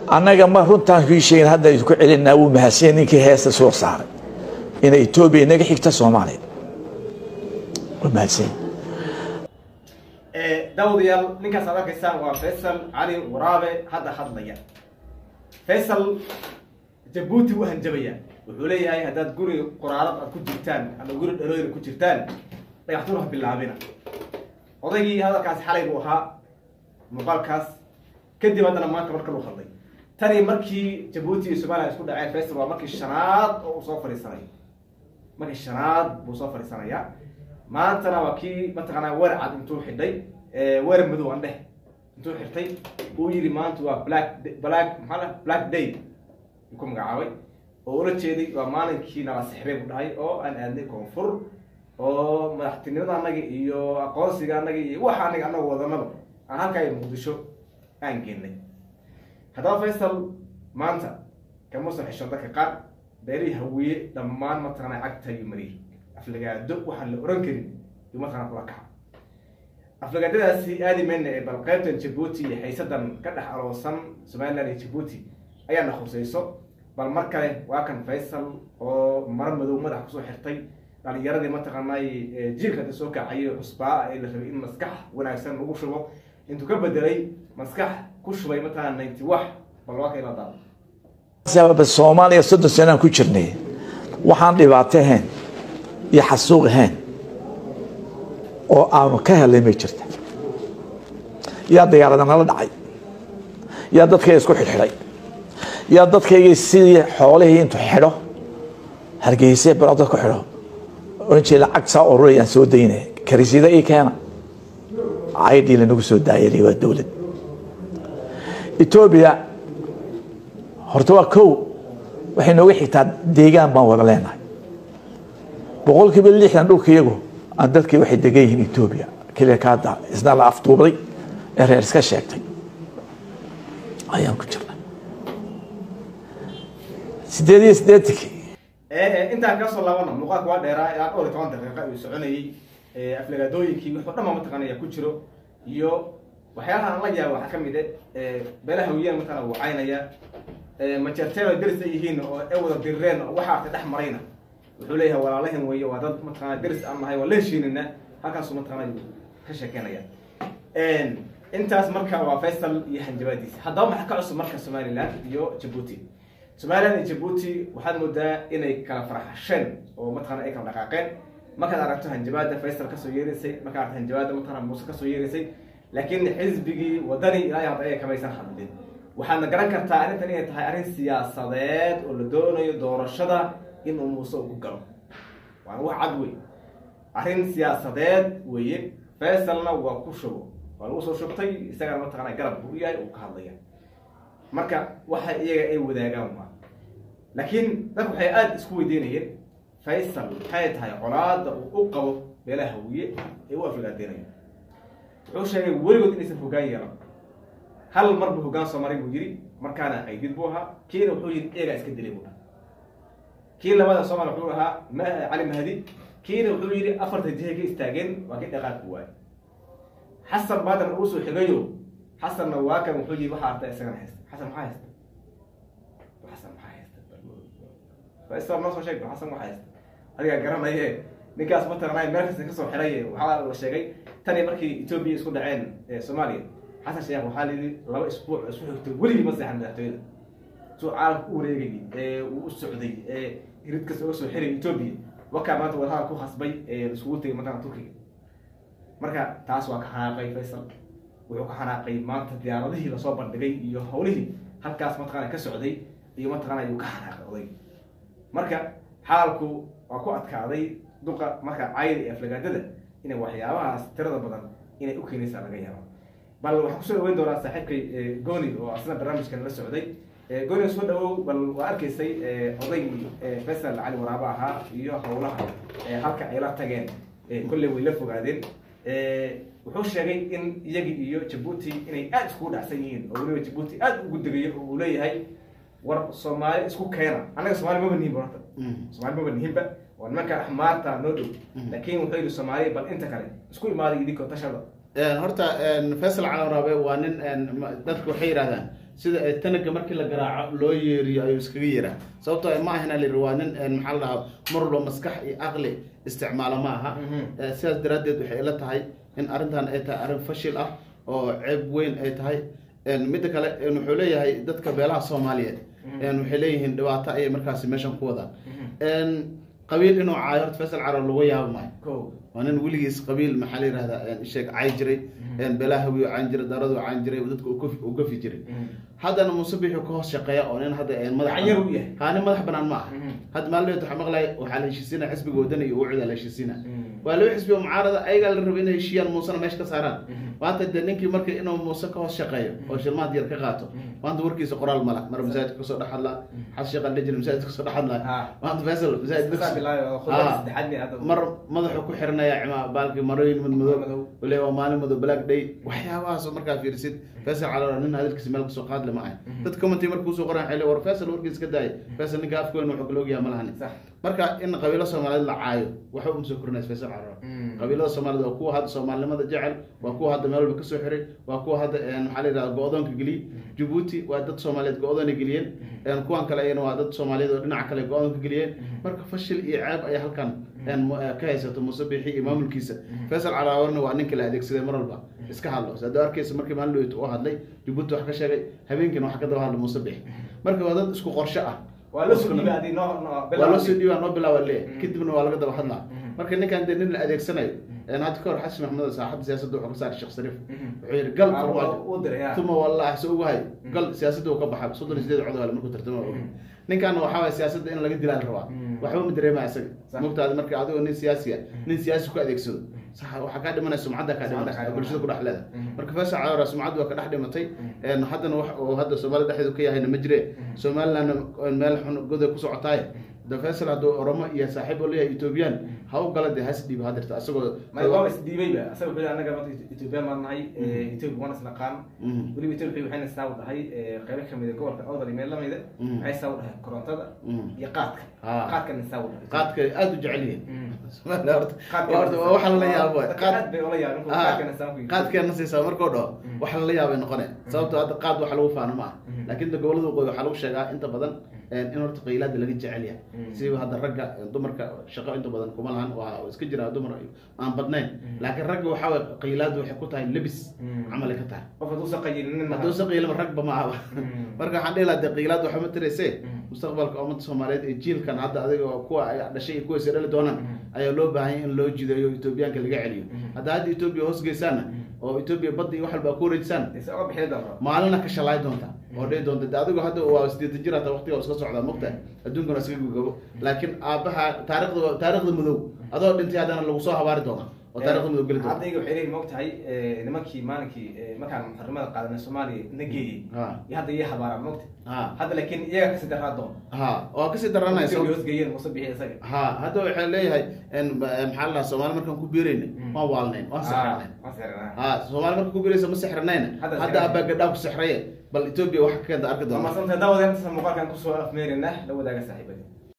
annaga ma runtaan hiisheyn hadda idinku celinaa wuu mahadsan ninkii heesta soo saaray inay etoobiya inaga xigta soomaaliya waa mahadsan daawadayaal ninkaas aad arkaysaan waa faysal cali waraabe hadda hadlaya faysal jabuuti wuu hanjabaya wuxuu leeyahay haddaad guri qoraalad aad ku jirtaan ama guri dhalooyina ku jirtaan dhagaxtuur ha bilaabina odaygii hadalkaasi xalay buu ahaa muuqaalkaas kadib haddana maanta marka luu hadlay tani markii jabuuti iyo somaliya isku dhaceen faysal waa markii shanaad oo uu soo fadhiisanayo markii shanaad buu soo fadhiisanaya maantana waa kii mataqaanaa weer cad intuu xidhay weer madow aan dheh intuu xirtay uu yidhi maanta waa black black maxaa la black day ku magacaabay oo ula jeeday waa maalinkii nala sixbay buu dhahay oo aan aadnay koonfur oo madaxtinimada annaga iyo aqoonsiga annaga iyo waxa anaga annaga wadanaba aan halkaa iyo muqdisho aan geenay haddaba faysal maanta kamuusan xishoon dadka qaar beerihii hawiye dhammaan mataqaanaa cagta ayuu mariyey aflagaado waxaan la oran karin yuu mataqaanaa kula kaca aflagaadadaasi aadi mayna ee bal qaybtan jabuuti iyo xaysadan ka dhex aloosan somaliland iyo jabuuti ayaana khusayso bal mar kale waa kan faysal oo maro madow madax kusoo xirtay dhalinyaradii mataqaanay jiilka da soo kacayo cusbaa ee la rabay in maskax wanaagsan lagu shubo intuu ka bedelay maskax ku shubay mataqaana ninety wax bal waa ka ila daado sababa soomaaliya soddon sanaan ku jirnay waxaan dhibaato ahayn iyo xasuuq ahayn oo aanu ka helay may jirta yaa diyaarada nala dhacay yaa dadkayga isku xidhxidhay yaa dadkayga sidii xoolihii intuu xidho hargeyse baro dad ku xidho oran jeeda lacag saa ururayaan soo daynaya karisyada ii keena caydhii lanagu soo daayay waa dowlad etoobiya horta waa kow waxay nooga xigtaa deegaan baan wada leenahay boqol kiiba lixdan dhulka iyagu aan dadkii waxay degan yihiin etoobiya keliya kaada isna la afduubday ee reer iska sheegtay ayaan ku jirnay sideed iyo siddeetankii intaan kasoo laabana muuqaalka waa dheeraa ilaa dhowr iyo toban daqiiqa uu soconayey aflagaadooyinkii wuxuu dhan baa mataqaanaya ku jiro iyo waxyaalaha aan la yaaba waxaa kamid e beelaha hawiyaan mataqana wuu caynaya majeerteeno deris ay yihiin oo ay wada dirireen oo waxa artay dhex marayna wuxuu leeyahay walaalahan weeye waa dad mataqana deris aan nahay waa la heshiinina halkaasuu mataqana ka sheekeynaya intaas marka waa faysal iyo hanjabaadiisa haddaba maxaa ka cusub marka somaliland iyo jabuuti somaliland iyo jabuuti waxaad moodaa inay kala farxasheen oo mataqana ay kala dhaqaaqeen markaad aragto hanjabaada faysal kasoo yeeraysay markaad aragto hanjabaada mataqana muuse kasoo yeeraysay laakiin xisbigii wadani ilaa hadda ayaga kamaysan hadlin waxaadna garan kartaa arrintan inay tahay arrin siyaasadeed oo la doonayo doorashada inuu muuse ugu galo waana wax cad wey arrin siyaasadeed weeye faysalna waa ku shubo waa lagu soo shubtay isagana mataqana garab buu yahay uu ka hadlaya marka waxa iyaga ay wadaagaan waa laakiin dadku waxay aada isku weydiinayeen faysal maxay tahay colaada uu u qabo beelaha hawiye ee u aflagaadeynayo wuxuu sheegay weligood inaysan hogaan yeelan hal mar buu hogaan soo maray buu yidhi markaana qaydid buu ahaa kiina wuxuu yidhi eegaa iska dilay buu dhaha kii labada soomaaliya wuxuu ahaa ma cali mahdi kiina wuxuu yidhi afarta jihay ka istaageen waa kii dhaqaaq ku waayay xasan baadan uu soo xigayo xasanna waa kan wuxuu yidhi waxaa arta isagana haysta xasan maxaa haysta xasan maxaa haysta faisal noo soo sheeg xasan waxaa haysta adigaa garanaye ninkaas mataqanay meel kasta kasoo xiray waxaa la sheegay tani markii etoobiya isku dhaceen soomaaliya xasan sheekh waxaa layidhi laba isbuuc isku xigtay weligii ma seexan madaxtooyada suu caalamka u wareegayay ee uu u socday ee hirid kasta uga soo xiray etoobiya wakaa maanta wadahada ku khasbay ee isugu tegay mataqana turkiga marka taas waa ka xanaaqay faysal wuxuu ka xanaaqay maanta diyaaradihii lasoo bandhigay iyo hawlihii halkaas mataqana ka socday iyo mataqana ayuu ka xanaaqay odayg marka xaalku waa ku adkaaday duqa marka cayda iyo aflagaadada inay waxyaabahaas tirada badan inay u keenaysaa laga yaabo bal waxaan kusoo dhaweyn doonaa saaxiibkay goni oo asna barnaamijkan la socday goni soo dhawow bal waa arkaysay odaygii faysal cali waraabo ahaa iyo howlaha halka ay la tageen kolley way la fogaadeen wuxuu sheegay in iyagi iyo jabuuti inay aada iskugu dhacsan yihiin oo weliba jabuuti aada ugu degayo oo uu leeyahay war soomaali isku keena annaga somaali maba nihinba horta somaali maba nihinba waa nimanka axmaarta noo dhow laakiin wuxuu yidhi soomaaliya bal inta kale isku imaaday idinkoo tashada horta faysal cali waraabe waa nin dadku waxay yidhahdaan sida ee tanaga markii la garaaco loo yeeriyo ayuu iskaga yeeraa sababtoo ah ma ahna layidhi waa nin een, maxaa la dhahaa mar walba maskax iyo aqli isticmaalo ma aha Mhm. Eh, sidaas daraaddeed waxay ila tahay in arrintan ay tahay arrin fashil ah oo ceeb weyn ay tahay Een, midda kale een, wuxuu leeyahay dadka beelaha soomaaliyeed een, waxay leeyihiin dhibaato ayay markaasi meeshan ku wadaan Een, qabiil inuu caayo horta faysal carab lagu yaabo maayo ko waa nin weligiis qabiil maxaa la yihahdaa een, sheeg cay jiray een, beelaha hawiyo caan jiray daradu caan jiray dadka uu gafi- uu gafi jiray haddana muuse bixi ka hoos shaqeeya oo nin hadda een, madax Gacan yar uu yahay. haa nin madax banaan ma aha Mhm. hadda maalin waxaa maqlay waxaa la heshiisiina xisbiga wadani iyo ucida la heshiisiina Mhm. waa laba xisbi oo mucaarada ayagaa la rabay inay heshiiyaan muusena meesha ka saaraan Mhm. maanta dee ninkii marka inuu muuse ka hoos shaqeeyo oo shilmaad yar ka qaato maanta warkiisa qoraal mala mar masaajidka kasoo dhex hadlaa xas sheekha dhejir masaajidka kasoo dhex hadlaa Ha. maanta faysal masaajid Iska bilaabay oo khudbada Ah. saddexaad bay hadda- mar madaxu ku xiranaya cima baalki marooyin madmadow Madow. wale waa maalin madow black day waxyaabahaasoo markaa fiirisid faysal caloora nin hadalkiisa meel kasoo qaadle ma ahay dad commenty markuu soo qoran xili war faysal warkiisa ka daaya faysal ninka afka weyn wuxuu kala ogyaha ma lahani Sax. marka in qabiilo soomaaliyeed la caayo waxba uma soo korinaysa faysal caloora Mm. qabiilada soomaaliyed waa kuwa hadda soomaalinimada jecel waa kuwa hadda meel walba kasoo xiray waa kuwa hadda een, maxaa la yidhahda go-doonka geliyey jabuuti waa dad soomaaliyeed go-doona geliyeen een, kuwan kale ayana waa dad soomaaliyeed oo dhinaca kale go-doonka geliyeen marka fashil iyo ceeb ayaa halkan een, mu- eh, ka haysato muuse biixi iyo maamulkiisa faysal calaawarna waa ninka la adeegsaday mar walba iska hadlo sada arkeysa markii maalin dhaweyt uu hadlay jabuuti wax ka sheegay habeenkiina wax ka daba hadla muuse biixi marka waa dad isku qorshe ah waa la soo dhiibay adii noo noo waa loo soo dhiibaa noo bilaaba le Mhm. kadibna waa laga daba hadlaa Mhm. marka ninkan dee nin la adeegsanayo een hadda kahor xasan maxamed saaxadda siyaasadda wuxuu ka saaray sheekh shariif Mhm. wuxuu yidhi gal Ah, farmaajo uu diray, ah. tuma wallahi se ugahay gal siyaasadda uu ka baxay soddon iyo sideed cod hale markuu tartamo ogi ninkan waxaa waye siyaasadda in laga dilaa la rabaa Mhm. waxba ma dareema isaga Sax. mogtaada marka adigoo nin siyaasi ah nin siyaasi ku adeegsado sax waxaa kaa dhimanaya sumcadda kaa Sumcadda kaa dhimanaysa dhimanaysa. bulshada ku dhex leeda Mhm. marka faysal caloora sumcaddu waa ka dhex dhimatay een, haddana wax uu hadda soomaalida dhexdeedu ka yahayna ma jire somalilandna meel xun goday ku socotaaye da faysal hadduu oromo iyo saaxiib oo leeyahay ethoobiyan ha u gala dee has dhiib hadirta asagoo ma waa isdhiibayba asaga wuxuu anaga maanta Ethiopia maan nahay Ethiopia waan isnaqaan Mhm. weliba Ethiopia waxayna saa u dhahay eh, qaybo kamid ah gobolka Awdal iyo meel lamid ah Mhm. waxay saa u dhahay korontada Mhm. iyo qaadka Ah. qaadkana saa u dhahay qaadka aada u jecel yihiin Mhm. Soomaaliya horta Qaadka- waa horta waa waxa lala yaabo Dadka qaad aad bay ula yaabeen, kuwa Ah, qaadkana saa ku yidhi. qaadkeena siisaa markuu dhaho Mhm. waxa lala yaabay noqone sababtoo hadda qaad waxa lagu faano ma ah Mhm. laakiin da gobolada waqooyi waxaa lagu sheegaa inta badan een, in horta qaylaada laga jecel yahay Mhm. siba hadda ragga dumarka shaqo inta badan kuma lahan waa iska jira dumar aan badnayn laakiin ragga waxaa waye qaylaadu waxay ku tahay lebis Mhm. camal ay ka tahay qof hadduu sa qayilinin hadduu se qiilama ragba ma ahaba Mhm. marka waxaan dhihi lahaa dee qiilaad waxa ma tirayse Mhm. mustaqbalka ummadda soomaaliyeed ee jiilkan hadda adiga oo kuwa ay dhashay iyo kuwa dhali doonaan Mhm. ayaa loo baahan yahay in loo jideeyo etoobiyaanka laga celiyo Mhm. hadda hadda etoobiya hoos geysaana oo etoobiya badda iyo wax walba ku wareejisaan Isa uga bixi doonta. maalina ka shalaay doonta oo dhihi doonta de adigu hadda waa sideetan jir hata waqtiga waa iska socdaa mogta adduunkana iskaga gogabo laakiin aabaha taarikhda taarikhda madow adoo dhintay haddana lagu soo habaari doona oo taarikhda madow geli doona Hadda iyaga waxay leeyihiin maogtahay eh, nimankii maalinkii eh, markaan xornimada qaadanay Soomaaliya na geeyey Ha. iyo hadda iyo habaaraan maogta Ha. hadda laakiin iyaga kasi daraa doon ha waa kasii daranaysa Ethiopia hoos geeyeen muuse bixi isaga ha hadda waxay leeyahay in maxaa la dhahaa soomaali markaan ku biirayna waan waalnayn waan sixirnayn waan sixirnaa ha soomaali markaan ku biiraysa ma sixirnayna Hadda hadda sixirnay. abaa gadhaa ku sixraye bal etoobiya wax ka keenta arki waa doona maasanta daawadeen muuqaalkan kusoo afmeerina la wadaaga saaxiibadii